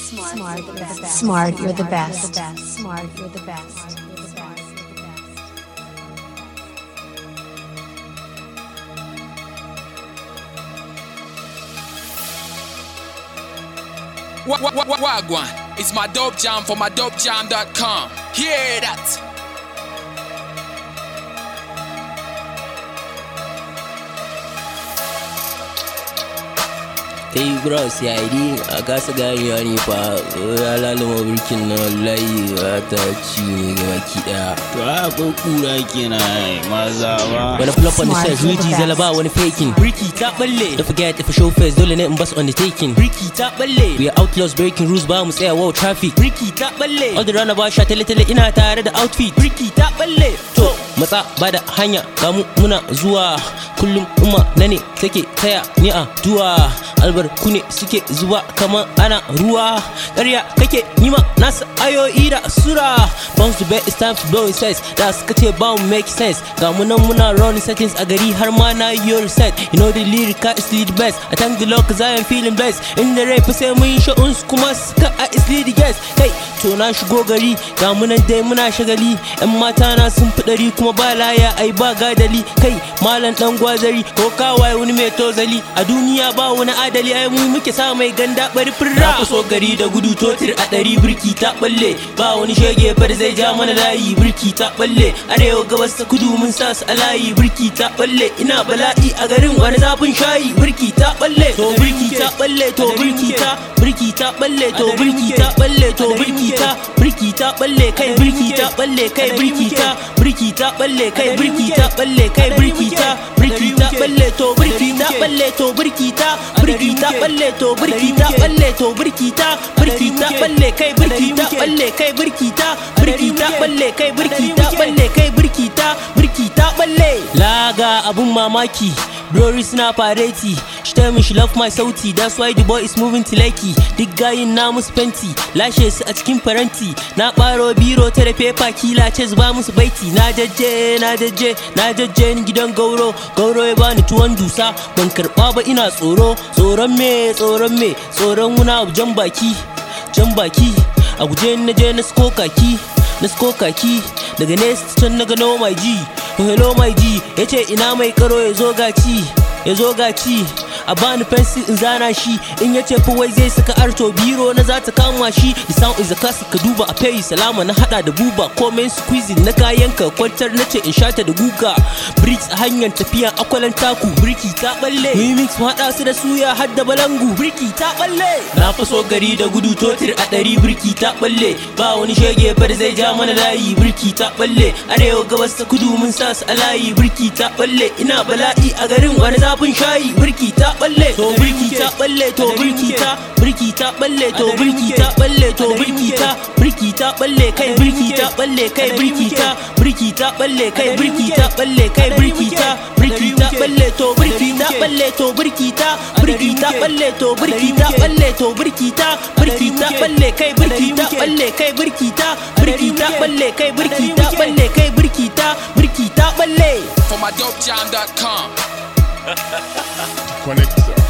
Smart, you're the best. Smart, you're the best. Smart, you're the best. Wa- wa- wa- Wagwan, it's my dope jam for my dopejam.com. Hear that? kai bros ya yi a kasa ganewa ne fa ya lalama birkin na wallahi ba ta ci ne ga baki daya To akwai kura kenan maza ba. wani flop on the Smart, set you're the Luigi best. zalaba wani faking Ricky ta balle don't forget if a show first dole ne in bus on the taking Ricky ta balle we are outlaws breaking rules ba mu tsaya wow traffic Ricky ta balle all the run ba sha tele tele ina tare da outfit Ricky ta balle to matsa ba da hanya kamu muna zuwa kullum umma na ne take taya ni a duwa albarku ne suke zuba kamar ana ruwa ƙarya kake nima nasa ayoyi da sura bounce the bed it's time for blowing sense da suka ce ba mu make sense ga mu nan muna running settings a gari har ma na yi your set you know the lyrica is lead best I thank the Lord cause I am feeling blessed in the rai fa sai mun yi sha'uns kuma suka a is lead guest kai to na shigo gari ga mu nan dai muna shagali yan mata na sun fi ɗari kuma ba laya ai ba gadali kai malam dan gwazari ko kawai wani mai tozali a duniya ba wani adali ai mu muke sa mai ganda bari firra na so gari da gudu totir a ɗari birki ta balle ba wani shege far zai ja mana layi birki ta balle arewa gabas ta kudu mun sa su a layi birki ta balle ina bala'i a garin wani zafin shayi birki ta balle to birki ta balle to birki ta birki ta balle to birki ta balle to birki ta birki ta balle kai birki ta balle kai birki ta birki ta balle kai birki ta balle kai birki ta birki ta balle to birki ta balle to birki ta birki ta balle to birki ta balle to birki ta birki ta balle kai birki ta balle kai birki ta birki ta balle kai birki ta balle kai birki ta birki ta balle laga abun mamaki Glory suna fareti She tell me she love my sauti That's why the boy is moving to Lekki Duk gayin na musu fenti Lashe su a cikin faranti Na ɓaro biro ta da paper kila ce zuba musu baiti Na jajje na jajje na jajje ni gidan gauro Gauro ya bani tuwon dusa Ban karɓa ba ina tsoro Tsoron me tsoron me Tsoron wuna abu jan baki Jan baki A guje na je na sko kaki na sko kaki daga nesa can na gano my G oh hello my G yace ina mai karo ya zo gaci ya zo gaci a bani fensi in zana shi in yace fa wai zai saka arto biro na za ta kama shi the sound is a classic ka duba a pay salama na hada da buba komen squeezing na kayan ka kwantar na ce in shata da guga bricks a hanyar tafiya akwalan taku birki ta balle mu mix mu hada su da suya har da balangu birki ta balle na faso gari da gudu totir a ɗari birki ta balle ba wani shege far zai ja mana layi birki ta balle arewa gabas ta kudu mun sa su a layi birki ta balle ina bala'i a garin wani zafin shayi birki ta balle to birki ta balle to birki ta birki ta balle to birki ta balle to birki ta birki ta balle kai birki ta balle kai birki ta birki ta balle kai birki ta balle kai birki ta birki ta balle to birki ta balle to birki ta birki ta balle to birki ta balle to birki ta birki ta balle kai birki ta balle kai birki ta birki ta balle kai birki ta balle kai birki ta birki ta balle For my dopejam.com. Connector.